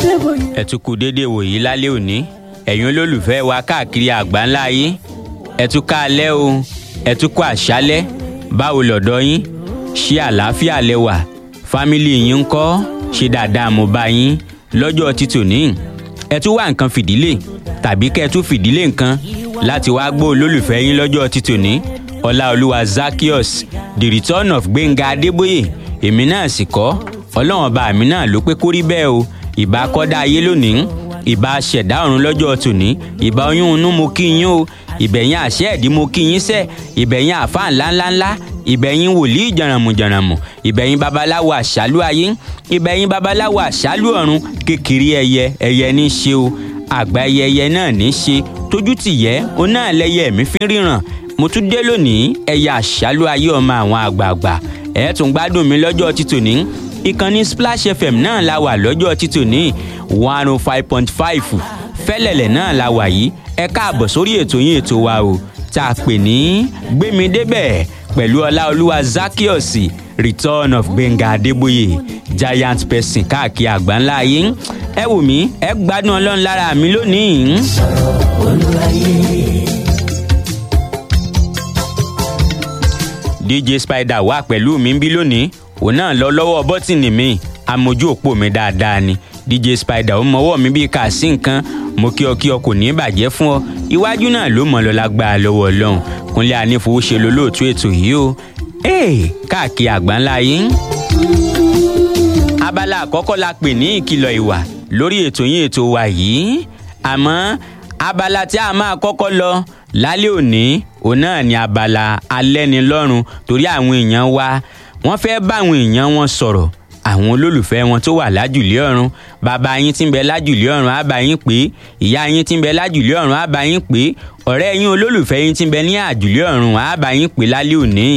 Adébóyè. ẹ tún kú déédéé wòyí lálẹ́ òní ẹ̀yin olólùfẹ́ wa káàkiri àgbáńlá ayé ẹ tún ká alẹ́ o ẹ tún kú àṣálẹ́ báwo lọ́dọ̀ yín ṣé àlàáfíà lẹ wà fámìlì yín ń kọ́ ṣe dáadáa mo bá yín lọ́jọ́ títò ní ẹ tún wá nǹkan fìdílé tàbí kẹ́ ẹ tún fìdílé nǹkan láti wá gbọ́ olólùfẹ́ yín lọ́jọ́ títò ní ọláolúwa zakios the return of gbẹ̀ngà adébóyè èmi náà sì kọ́ ọlọ́run ọba mi náà ló pé kó rí bẹ́ẹ̀ o ìbá kọ́dá ayé lónìí ìbá ṣẹ̀dá ọ̀run lọ́jọ́ tòní ìbá oyún inú mo kí yín o ìbẹ̀yìn àṣẹ ẹ̀dí mo kí yín sẹ́ ìbẹ̀yìn àfa ńláńláńlá ìbẹ̀yìn wòlíì jàràmùjàràmù ìbẹ̀yìn babaláwo àṣálù ayé ìbẹ̀yìn babaláwo àṣálù ọ̀run kékeré ẹyẹ ẹyẹ ní í ṣe o àgbà ẹyẹ ẹyẹ náà ní í ṣe tójú tìyẹ òun náà lẹyẹ mi fi ríran mo tún dé lónìí ẹyẹ àṣálù ayé ọmọ àwọn àgbààgbà ẹ tún gbádùn mi lọ́jọ́ títòní ìkànnì splash fm náà la wà lọ́jọ́ títòní one oh five point five fẹ́lẹ̀lẹ̀ náà la wà yìí ẹ káàbọ̀ sórí ètò yín ètò wa o tá a pè ní gbémi débẹ̀ pẹ̀lú ọláolúwa zakios return of gbẹ̀ngà adébóyè giant person káàkiri àgbáńlá ayé ẹ wù mí ẹ gbádùn ọlọ́run lára mi lónìí. dj spider wà pẹ̀lú mi ń bí lónìí òun náà lọ lọ́wọ́ bọ́tìnì mi amójú òpó mi dáadáa ni dj spider ó mọwọ́ mi bíi kà sí nǹkan mo kí ọ kí ọ kò ní bàjẹ́ fún ọ iwájú náà ló mọ̀ lọ lágbára lọ́wọ́ ọlọ́run kúnlẹ̀ anífowóṣe lolóòtú ètò yìí o ee káàkiri àgbáńlá yín. abala àkọ́kọ́ la pè ní ìkìlọ̀ ìwà lórí ètò yín ètò wa yìí àmọ́ abala tí a máa kọ́kọ́ lọ lálẹ́ òní òun náà ni abala alẹ́nilọ́rùn torí àwọn èèyàn wa wọ́n fẹ́ bá àwọn èèyàn wọn sọ̀rọ̀ àwọn olólùfẹ́ wọn tó wà lájùlé ọ̀run bàbá yín tí ń bẹ lájùlé ọ̀run á bá yín pé ìyá yín tí ń bẹ lájùlé ọ̀run á bá yín pé ọ̀rẹ́ yín olólùfẹ́ yín tí ń bẹ ní àjùlé ọ̀run á bá yín pé lálẹ́ òní.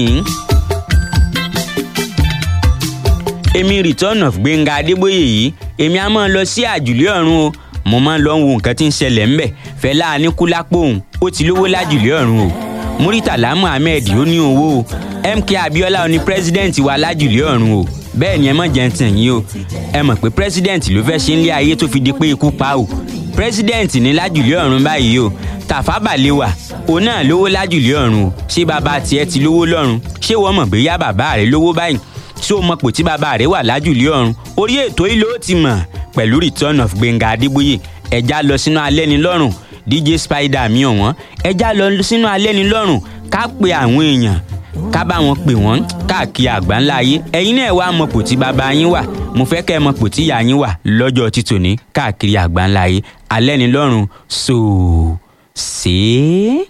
èmi return of gbẹ̀ngà adébóyè yìí èmi á máa lọ sí àjùlé ọ̀run o mo máa ń lọ wo nǹkan tí ń ṣẹlẹ̀ ńbẹ̀ fẹlá aníkúlápò òun ó ti lówó lájùlé ọ̀run o muritala muhammed ó ní owó o mk abiola ó ní president wa lájùlé ọ̀run o bẹ́ẹ̀ ni ẹ mọ̀ jẹ́ ń tàn yín o ẹ mọ̀ pé president ló fẹ́ ṣe ń lé ayé tó fi di pé ikú pa o president ní lájùlé ọ̀run báyìí o tàfà balewa òun náà lówó lájùlé ọ̀run o ṣé bàbá tiẹ̀ ti lówó lọ́run ṣé wọ́n mọ̀ bóyá bàbá rẹ̀ lówó báyìí ṣé o mọ̀ pò tí bàbá rẹ̀ wà lájùlé ọ̀run orí ètò yìí ló ti mọ̀ pẹ̀lú return of gbẹ̀ngà adébóyè ẹja lọ sínú alẹ́ ni lọ́rùn dj spider mi ọ̀wọ́n ẹja lọ sínú alẹ́ ni lọ́rùn ká pe àwọn èèyàn ká bá wọn pè wọ́n káàkiri àgbáńlá ayé ẹ̀yin náà wá mọ̀pò tí bàbá yín wà mo fẹ́ kẹ́ ẹ mọ̀pò tí ìyá yín wà lọ́jọ́ títòní káàkiri àgbáńlá ayé alẹ́ ni lọ́rùn so ṣe é.